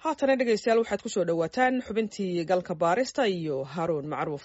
haatana dhegaystayaal waxaad ku soo dhowaataan xubintii galka baarista iyo haaruun macruuf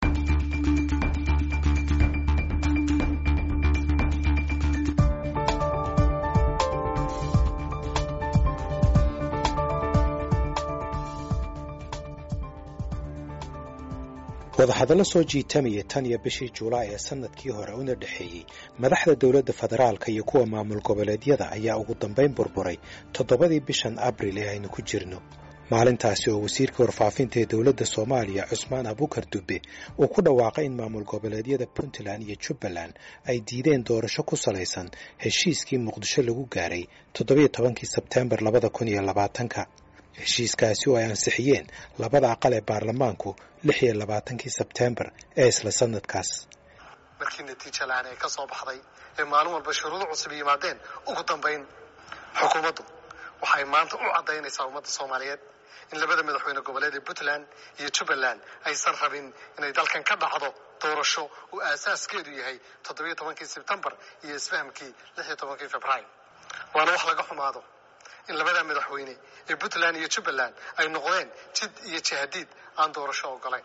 wadahadallo soo jiitamaya tan iyo bishii juulaay ee sanadkii hore una dhexeeyey madaxda dowladda federaalka iyo kuwa maamul goboleedyada ayaa ugu dambayn burburay toddobadii bishan abril ee aynu ku jirno maalintaasi oo wasiirka warfaafinta ee dowladda soomaaliya cusmaan abukar dube uu ku dhawaaqay in maamul goboleedyada puntland iyo jubbaland ay diideen doorasho ku salaysan heshiiskii muqdisho lagu gaaray toddobiyo tobankii sebteembar labada kun iyo labaatanka heshiiskaasi oo ay ansixiyeen labada aqal ee baarlamaanku lix iyo labaatankii sebteembar ee isla sanadkaas markii natiija la-aan ee ka soo baxday ee maalin walba shuruudo cusub yimaadeen ugu dambayn xukuumaddu waxay maanta u caddaynaysaa ummadda soomaaliyeed in labada madaxweyne goboleed ee puntland iyo jubbaland aysan rabin inay dalkan ka dhacdo doorasho uu aasaaskeedu yahay toddobiyo tobankii sebtembar iyo isfahamkii lix iyo tobankii februaar waana wax laga xumaado in labada madaxweyne ee puntland iyo jubbaland ay noqdeen jid iyo jihadiid aan doorasho ogolayn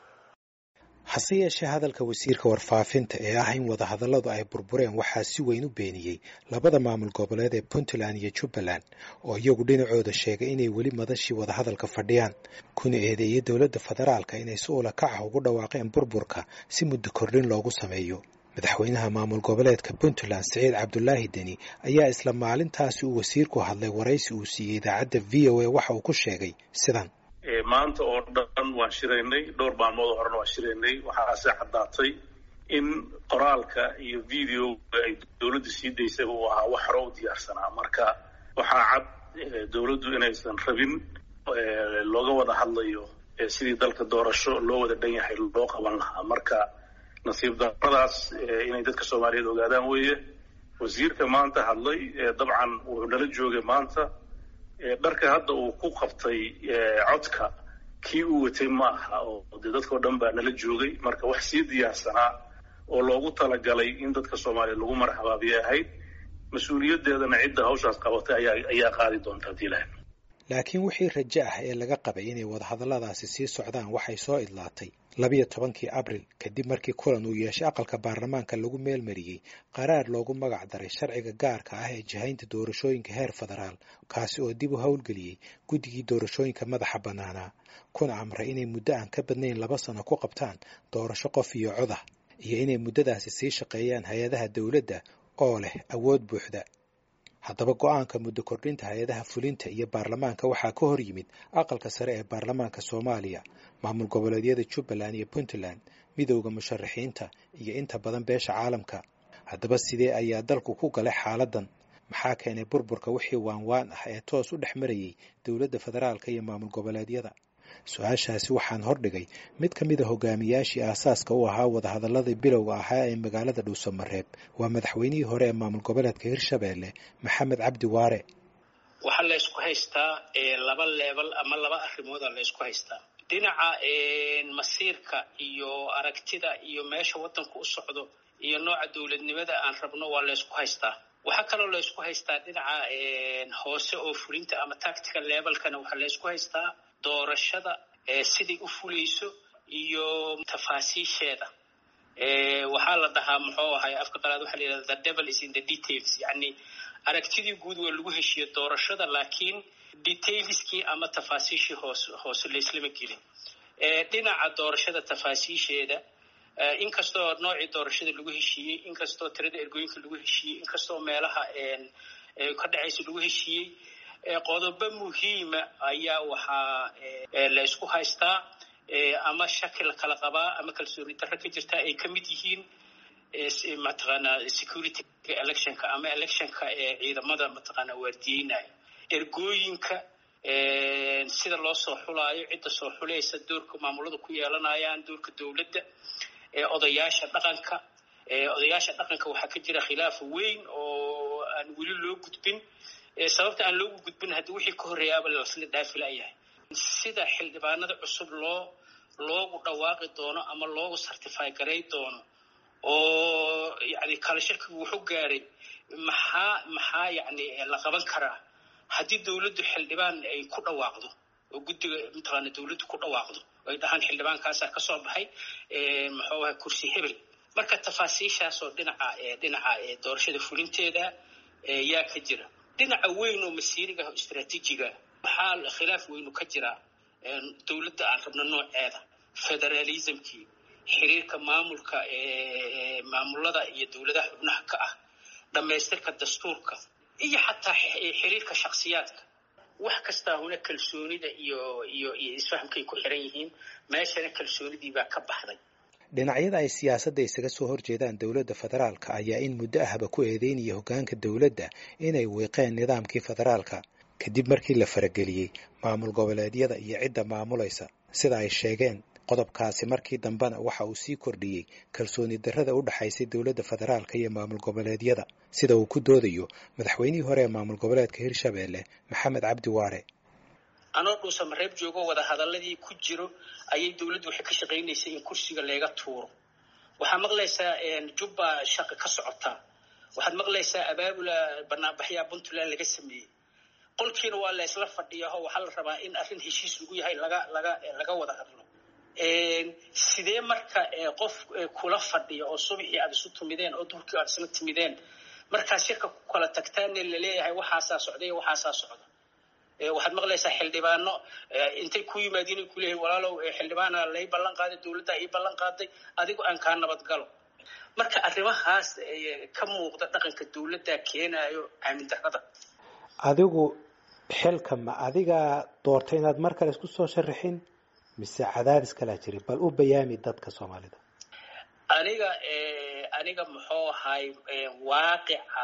hase yeeshee hadalka wasiirka warfaafinta ee ah in wadahadalladu ay burbureen waxaa si weyn u beeniyey labada maamul goboleed ee puntland iyo jubbaland oo iyagu dhinacooda sheegay inay weli madashii wadahadalka fadhiyaan kuna eedeeyey dowladda federaalka inay si ula kac ah ugu dhawaaqeen burburka si muddo kordhin loogu sameeyo madaxweynaha maamul goboleedka puntland siciid cabdulaahi deni ayaa isla maalintaasi uu wasiirku hadlay waraysi uu siiyey idaacadda v o a waxa uu ku sheegay sidan maanta oo dhan waan shiraynay dhowr maalmood oo horena waan shiraynay waxaase caddaatay in qoraalka iyo videoga ay dowladdu sii daysaba uu ahaa wax hore u diyaarsanaa marka waxaa cad dowladdu inaysan rabin looga wada hadlayo sidii dalka doorasho loo wada dhan yahay loo qaban lahaa marka nasiib daradaas inay dadka soomaaliyeed ogaadaan weeye wasiirka maanta hadlay dabcan wuxuu nala joogay maanta dharka hadda uu ku qabtay codka kii uu watay ma aha oo dee dadkao dhan baa nala joogay marka wax sii diyaarsanaa oo loogu talagalay in dadka soomaaliya lagu marxabaabiyay ahayd mas-uuliyaddeedana cidda hawshaas qabatay ayaa qaadi doonta hadii lahayd laakiin wixii rajo ah ee laga qabay inay wadahadalladaasi sii socdaan waxay soo idlaatay labiyo tobankii abril kadib markii kulan uu yeeshay aqalka baarlamaanka lagu meelmariyey qaraar loogu magac daray sharciga gaarka ah ee jihaynta doorashooyinka heer federaal kaasi oo dib u howlgeliyey guddigii doorashooyinka madaxa bannaanaa kuna amray inay muddo aan ka badnayn laba sano ku qabtaan doorasho qof iyo cod ah iyo inay muddadaasi sii shaqeeyaan hay-adaha dowladda oo leh awood buuxda haddaba go-aanka muddo kordhinta hay-adaha fulinta iyo baarlamaanka waxaa ka hor yimid aqalka sare ee baarlamaanka soomaaliya maamul goboleedyada jubbaland iyo puntland midowda musharaxiinta iyo inta badan beesha caalamka haddaba sidee ayaa dalku ku galay xaaladan maxaa keenay burburka wixii waanwaan ah ee toos u dhex marayey dowladda federaalka iyo maamul goboleedyada su-aashaasi waxaan hordhigay mid ka mid a hogaamiyaashii aasaaska u ahaa wadahadalladii bilowga ahaa ee magaalada dhuusamareeb waa madaxweynihii hore ee maamul goboleedka hirshabeelle maxamed cabdi waare waxaa la ysku haystaa laba leebal ama laba arrimooda la ysku haystaa dhinaca masiirka iyo aragtida iyo meesha waddanku u socdo iyo nooca dowladnimada aan rabno waa la ysku haystaa waxaa kaloo la ysku haystaa dhinaca hoose oo fulinta ama tactical levelkana waxaa la ysku haystaa doorashada siday u fulayso iyo tafaasiisheeda waxaa la dhahaa muxuu ahay afka qalaad waxaa la yidhahda the devil is in the details yacni aragtidii guud waa lagu heshiiyo doorashada laakiin detailskii ama tafaasiishii hoos hoose laislama gelin dhinaca doorashada tafaasiisheeda inkastoo noocii doorashada lagu heshiiyey inkastoo tirada ergooyinka lagu heshiiyey inkastoo meelaha ka dhacaysa lagu heshiiyey qodobo muhiima ayaa waxaa la ysku haystaa ama shaki la kala qabaa ama kalsooni darro ka jirta ay ka mid yihiin mataqaanaa security electionka ama electionka ee ciidamada mataqaanaa waardiyeynaya ergooyinka sida loo soo xulaayo cidda soo xulaysa doorka maamulada ku yeelanayaan doorka dowladda odayaasha dhaqanka odayaasha dhaqanka waxaa ka jira khilaaf weyn oo aan weli loo gudbin sababta aan loogu gudbin haddii wixii ka horreeyaaba lasla dhaafi layahay sida xildhibaanada cusub loo loogu dhawaaqi doono ama loogu certify garay doono oo yani kala shirkigu wuxuu gaaray maxaa maxaa yani la qaban karaa haddii dowladdu xildhibaan ay ku dhawaaqdo oo guddiga mataqaana dowladdu ku dhawaaqdo ay dhahaan xildhibaankaasaa ka soo baxay muxuu ahay kursi hebel marka tafaasiishaasoo dhinaca dhinaca doorashada fulinteeda yaa ka jira dhinaca weyn oo masiiriga ah oo istraatiijiga waxaa khilaaf weynu ka jiraa dowladda aan rabno nooceeda federalismkii xiriirka maamulka maamulada iyo dowladaha xubnaha ka ah dhammaystirka dastuurka iyo xataa xiriirka shaksiyaadka wax kastaa huna kalsoonida iyo iyo iyo isfahamkay ku xiran yihiin meeshana kalsoonidii baa ka baxday dhinacyada ay siyaasadda isaga soo horjeedaan dowladda federaalka ayaa in muddo ahba ku eedeynaya hoggaanka dowladda inay wiiqeen nidaamkii federaalka kadib markii la farageliyey maamul goboleedyada iyo cidda maamulaysa sida ay sheegeen qodobkaasi markii dambena waxa uu sii kordhiyey kalsooni darrada u dhaxaysay dowladda federaalka iyo maamul goboleedyada sida uu ku doodayo madaxweynihii hore ee maamul goboleedka hirshabeelle maxamed cabdi waare anoo dhuusa mareeb joogo wada hadaladii ku jiro ayay dowladdu waxay ka shaqaynaysay in kursiga leega tuuro waxaad maqlaysaa jubba shaqa ka socotaa waxaad maqlaysaa abaabula banaanbaxyaa puntland laga sameeyey qolkiina waa la isla fadhiyaho waxaa la rabaa in arrin heshiis lagu yahay laga laga laga wada hadlo sidee marka qof kula fadhiya oo subaxii aad isu timideen oo duhurkii aad isla timideen markaa shirka ku kala tagtaanne laleeyahay waxaasaa socday waxaasaa socda waxaad maqlaysaa xildhibaano intay ku yimaadiin ay kuleeyahay walaalow xildhibaana lay ballan qaaday dowladda ii ballan qaaday adigu aan kaa nabadgalo marka arrimahaas ka muuqda dhaqanka dowladda keenayo aamin darrada adigu xilka ma adigaa doortay inaad mar kale isku soo sharaxin mise cadaadis kalaa jiri bal u bayaami dadka soomaalida aniga aniga muxuu ahay waaqica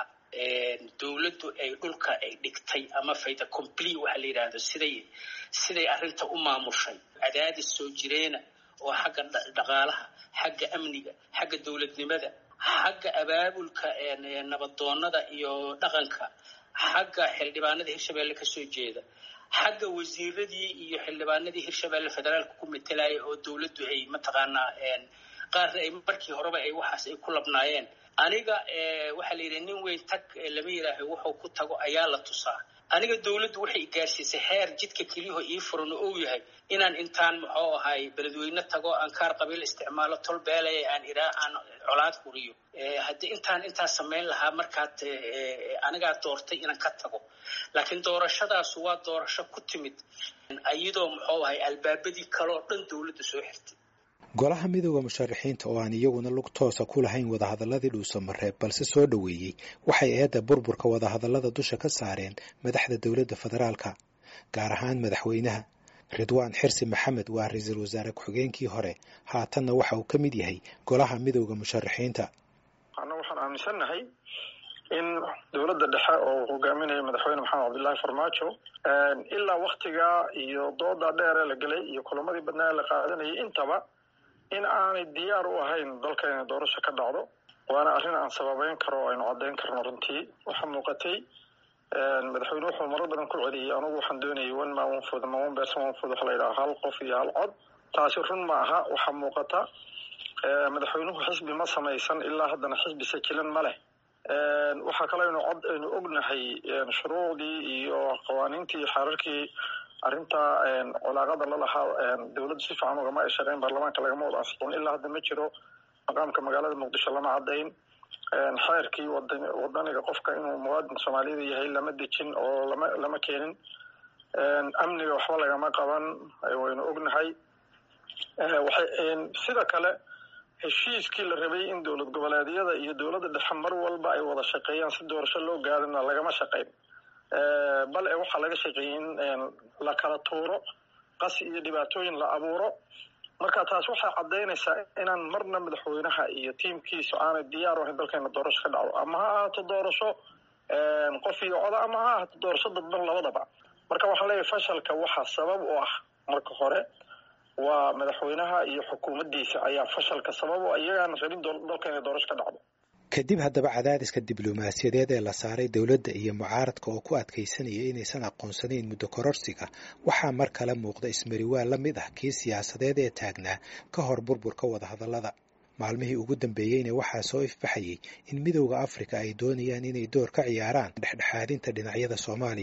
dowladdu ay dhulka ay dhigtay ama fayda complete waxa la yidhaahdo siday siday arrinta u maamushay cadaadis soo jireena oo xagga dhaqaalaha xagga amniga xagga dowladnimada xagga abaabulka nabadoonnada iyo dhaqanka xagga xildhibaanada hirshabeelle kasoo jeeda xagga wasiiradii iyo xildhibaanadii hirshabeelle federaalka ku metelaya oo dowladdu ay mataqaanaa qaarna ay markii horeba ay waxaas ay ku labnaayeen aniga waxaa la yidhi nin weyn tag lama yidhaaho wuxuu ku tago ayaa la tusaa aniga dowladdu waxay gaarsiisay heer jidka keliyaho ii furan oo yahay inaan intaan muxuu ahay beledweyne tago aan kaar qabiil isticmaalo tol beelaya aan iraa aan colaad huriyo haddii intaan intaas samayn lahaa markaad anigaa doortay inaan ka tago laakiin doorashadaasu waa doorasho ku timid iyadoo muxuu ahay albaabadii kale oo dhan dowladdu soo xirtay golaha midooda musharaxiinta oo aan iyaguna lug toosa ku lahayn wadahadaladii dhuusamareeb balse soo dhoweeyey waxay eedda burburka wadahadallada dusha ka saareen madaxda dowladda federaalka gaar ahaan madaxweynaha ridwaan xirsi maxamed waa ra-iisul wasaare ku-xigeenkii hore haatanna waxa uu ka mid yahay golaha midooda musharaxiinta anna waxaan aaminsannahay in dowladda dhexe oo hogaaminaya madaxweyne maxamed cabdullaahi farmaajo ilaa waktiga iyo dooda dheere la gelay iyo kulamadii badnaa ee la qaadanayay intaba in aanay diyaar u ahayn dalka inay doorasho ka dhacdo waana arrin aan sababeyn karo o aynu caddayn karno runtii waxaa muuqatay madaxweyne wuxuu marar badan ku celiyey anugu waxaan doonayay one man one food ama one person one food waxa la yidhaha hal qof iyo hal cod taasi run ma aha waxaa muuqata madaxweynuhu xisbi ma samaysan ilaa haddana xisbi sajilan ma leh waxaa kaloo aynu cod aynu ognahay shuruucdii iyo qawaaniintii iyo xeerarkii arrinta colaaqada lalahaa dowladdu si fiican ugama ay shaqeyn baarlamaanka lagama wada ansixin ilaa hadda ma jiro maqaamka magaalada muqdisho lama caddayn xeerkii wadan wadaniga qofka inuu muwaadin soomaaliyada yahay lama dejin oo lama lama keenin amniga waxba lagama qaban waynu ognahay waxay sida kale heshiiskii la rabay in dowlad goboleedyada iyo dowladda dhexe mar walba ay wada shaqeeyaan si doorasho loo gaarina lagama shaqeyn bal e waxaa laga shaqeeyey in la kala tuuro qasi iyo dhibaatooyin la abuuro marka taas waxay caddaynaysaa inaan marna madaxweynaha iyo tiimkiisu aanay diyaar u ahayn dalkeena doorasho ka dhacdo ama ha ahaato doorasho qof iyo coda ama ha ahaato doorasho dadban labadaba marka waxaan leeyahay fashalka waxaa sabab u ah marka hore waa madaxweynaha iyo xukuumaddiisa ayaa fashalka sabab u ah iyagaana rabin dalka inay doorasho ka dhacdo kadib haddaba cadaadiska diblomaasiyadeed ee la saaray dowladda iyo mucaaradka oo ku adkaysanaya inaysan aqoonsanayn muddo kororsiga waxaa mar kale muuqda ismariwaa la mid ah kii siyaasadeed ee taagnaa ka hor burburka wadahadallada maalmihii ugu dambeeyeyna waxaa soo ifbaxayay in midowda afrika ay doonayaan inay door ka ciyaaraan dhexdhexaadinta dhinacyada soomaaliya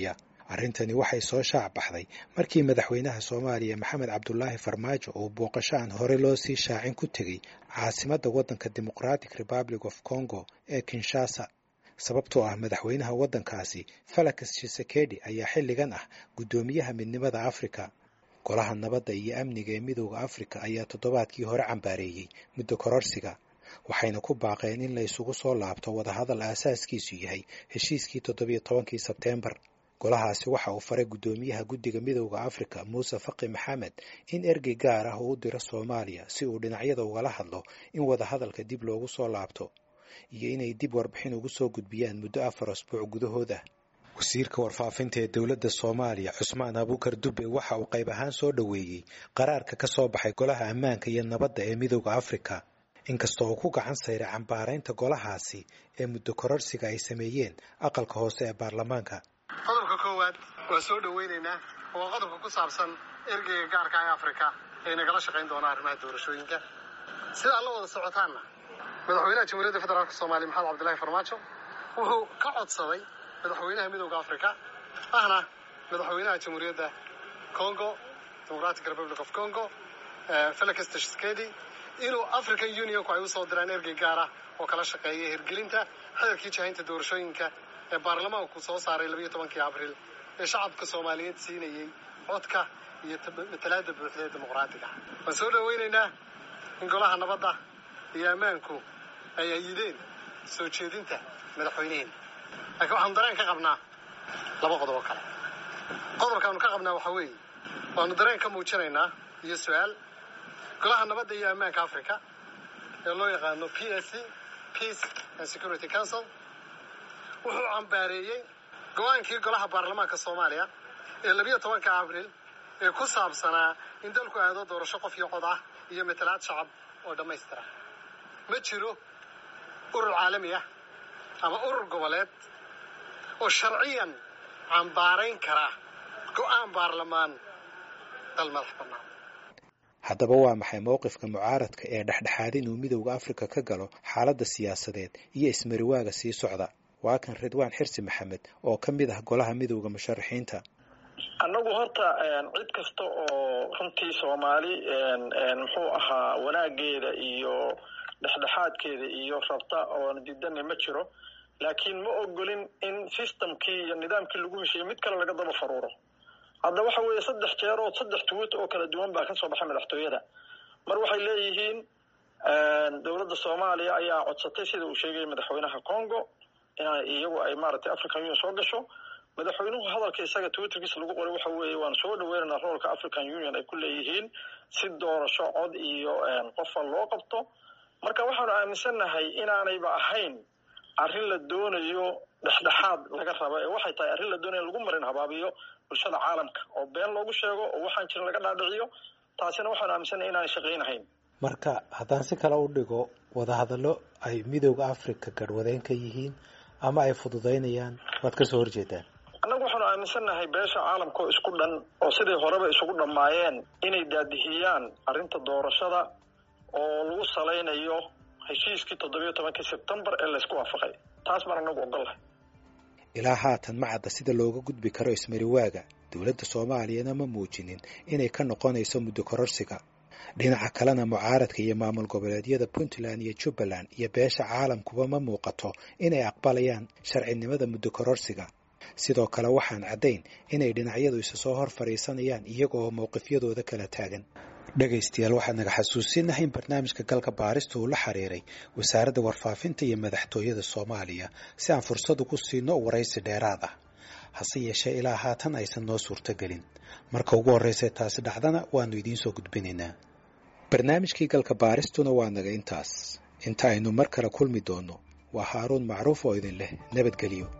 arrintani waxay soo shaac baxday markii madaxweynaha soomaaliya maxamed cabdulaahi farmaajo uu booqasho aan hore loo sii shaacin ku tegey caasimadda waddanka democratic republic of congo ee kinshasa sababtoo ah madaxweynaha waddankaasi falakas shisekedi ayaa xilligan ah guddoomiyaha midnimada afrika golaha nabadda iyo amniga ee midooda afrika ayaa toddobaadkii hore cambaareeyey muddo kororsiga waxayna ku baaqeen in la isugu soo laabto wadahadal aasaaskiisu yahay heshiiskii toddobiyo tobankii sebteembar golahaasi waxa uu faray guddoomiyaha guddiga midooda afrika muuse faqi maxamed in ergey gaar ah uu u diro soomaaliya si uu dhinacyada ugala hadlo in wadahadalka dib loogu soo laabto iyo inay dib warbixin ugu soo gudbiyaan muddo afar asbuuc gudahooda wasiirka warfaafinta ee dowladda soomaaliya cusmaan abuukar dube waxa uu qayb ahaan soo dhoweeyey qaraarka ka soo baxay golaha ammaanka iyo nabadda ee midooda afrika inkastoo uu ku gacan sayray cambaaraynta golahaasi ee muddo kororsiga ay sameeyeen aqalka hoose ee baarlamaanka qodobka koowaad waan soo dhoweynaynaa waa qodobka ku saabsan ergeyga gaarka ee afrika ee nagala shaqayn doona arrimaha doorashooyinka sidaa la wada socotaanna madaxweynaha jamhuuriyadda federaalk soomaaliya maxamed cabdillahi farmaajo wuxuu ka codsaday madaxweynaha midooda afrika ahna madaxweynaha jamhuuriyadda congo democratic republic of congo felix tshisekedi inuu african unionku ay usoo diraan ergey gaar ah oo kala shaqeeya hirgelinta xeerkii jahaynta doorashooyinka ee baarlamaanku soo saaray labayo tobankii abriil ee shacabka soomaaliyeed siinayey codka iyo matalaada buuxda ee dimuqraatiga waan soo dhoweynaynaa in golaha nabadda iyo ammaanku ay ayideen soo jeedinta madaxweyneheena laakiin waxaanu dareen ka qabnaa laba qodob oo kale qodobkaanu ka qabnaa waxaa weeye waanu dareen ka muujinaynaa iyo su-aal golaha nabadda iyo ammaanka africa ee loo yaqaano p s c peace and security council wuxuu cambaareeyey go-aankii golaha baarlamaanka soomaaliya ee labiyo tobanka abriil ee ku saabsanaa in dalku aado doorasho qof iyo cod ah iyo matalaad shacab oo dhammaystira ma jiro urur caalami ah ama urur goboleed oo sharciyan cambaarayn kara go-aan baarlamaan dal madax bannaan haddaba waa maxay mowqifka mucaaradka ee dhexdhexaad inuu midowda afrika ka galo xaaladda siyaasadeed iyo ismariwaaga sii socda waa kan ridwaan xirsi maxamed oo ka mid ah golaha midowda musharaxiinta annagu horta cid kasta oo runtii soomaali muxuu ahaa wanaageeda iyo dhexdhexaadkeeda iyo rabta oon diidana ma jiro laakiin ma ogolin in systemkii iyo nidaamkii lagu heshiiyey mid kale laga daba faruuro hadda waxa weeye saddex jeerood saddex tuwit oo kala duwan baa kasoo baxay madaxtooyada mar waxay leeyihiin dowladda soomaaliya ayaa codsatay sida uu sheegayay madaxweynaha congo in iyagu ay maaragtay african union soo gasho madaxweynuhu hadalka isaga twitterkiisa lagu qoray waxa weeye waan soo dhaweynaynaa roolka african union ay ku leeyihiin si doorasho cod iyo qofa loo qabto marka waxaanu aaminsannahay inaanayba ahayn arrin la doonayo dhexdhexaad laga raba ee waxay tahay arrin la doonayo in lagu marin habaabiyo bulshada caalamka oo been loogu sheego oo waxaan jirin laga dhaadhiciyo taasina waxaanu aaminsannahay inaanay shaqaynahayn marka haddaan si kale u dhigo wadahadallo ay midowda africa garhwadeen ka yihiin ama ay fududaynayaan waad ka soo horjeedaan annagu waxaanu aaminsannahay beesha caalamka oo isku dhan oo siday horeba isugu dhammaayeen inay daadihiyaan arrinta doorashada oo lagu salaynayo heshiiskii toddobiyo tobankii sebtembar ee laysku waafaqay taas baan annagu ogollahay ilaa haatan ma cadda sida looga gudbi karo ismariwaaga dowladda soomaaliyana ma muujinin inay ka noqonayso muddo kororsiga dhinaca kalena mucaaradka iyo maamul goboleedyada puntland iyo jubbaland iyo beesha caalamkuba ma muuqato inay aqbalayaan sharcinimada muddo kororsiga sidoo kale waxaan caddayn inay dhinacyadu isa soo hor fadhiisanayaan iyaga oo mowqifyadooda kala taagan dhegaystayaal waxaad naga xasuusinahay in barnaamijka galka baarista uu la xiriiray wasaaradda warfaafinta iyo madaxtooyada soomaaliya si aan fursad ugu siino waraysi dheeraad ah hase yeeshee ilaa haatan aysan noo suurtogelin marka ugu horraysay taasi dhacdana waannu idiin soo gudbinaynaa barnaamijkii galka baaristuna waa naga intaas inta aynu mar kale kulmi doonno waa haaruun macruuf oo idin leh nabadgelyo